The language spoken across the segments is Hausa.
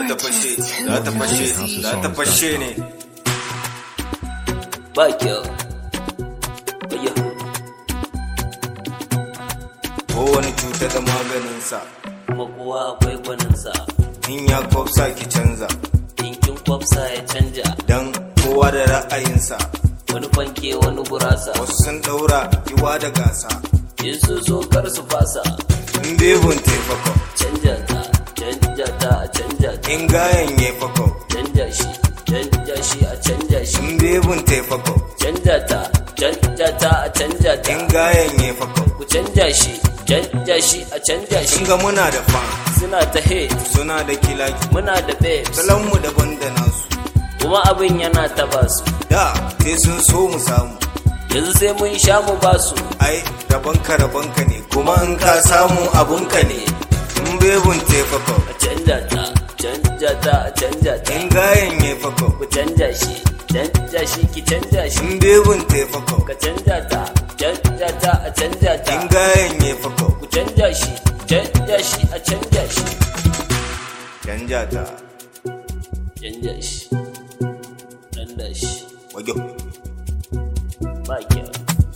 ta fashe za ta fashe za ta fashe ne ba kyau Ayya. kowane cuta da maganinsa kuma kowa akwai gwaninsa in ya kwafsa ki canza dinkin kwafsa ya canja dan kowa da ra'ayinsa wani fanke wani gurasa wasu sun daura kiwa da gasa in su so kar su fasa in bebun taifako canja ta canja ta a canja ta in gayan ya fako canja shi canja shi a canja shi in bebun taifako canja ta canja ta a canja ta in gayan ya fako ku canja shi canja shi a canja shi sun ga muna da fan suna ta hate suna da kilaki muna da babes salonmu daban da nasu kuma abin yana taba su da sai sun so mu samu yanzu sai mun sha mu basu ai rabanka rabanka ne kuma in ka samu abunka ne in bebun taifako a canja ta canja ta a canja ta in gayan ya fako ku canja shi canja shi ki canja shi in bebun taifako ka canja ta canja ta a canja ta in gayan ya fako ku canja shi canja shi a canja shi canja ta canja shi canja shi wajo ba kyau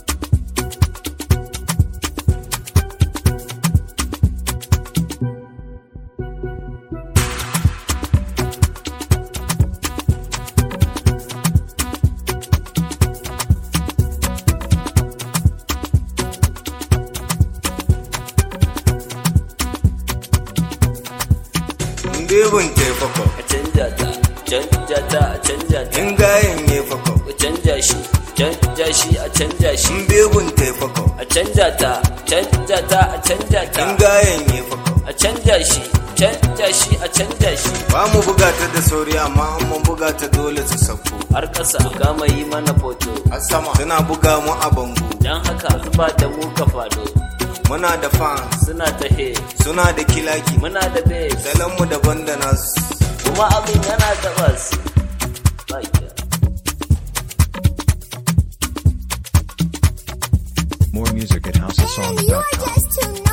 in bebun taifako a canja ta canja ta a canja ta in gayan ya fako ku canja shi canja shi a canja shi in bebun taifako a canja ta canja ta a canja ta in gayan ya fako a canja shi canja shi a canja shi ba mu buga ta da sauri amma an mun buga ta dole su sauko har ƙasa kama yi mana foto a sama suna buga mu a bango don haka zuba da mu ka fado muna da fans suna ta he suna da kilaki muna da base salonmu daban da nasu kuma abin yana da bas Ba kyau. More music at And you're houseofsongs.com. just too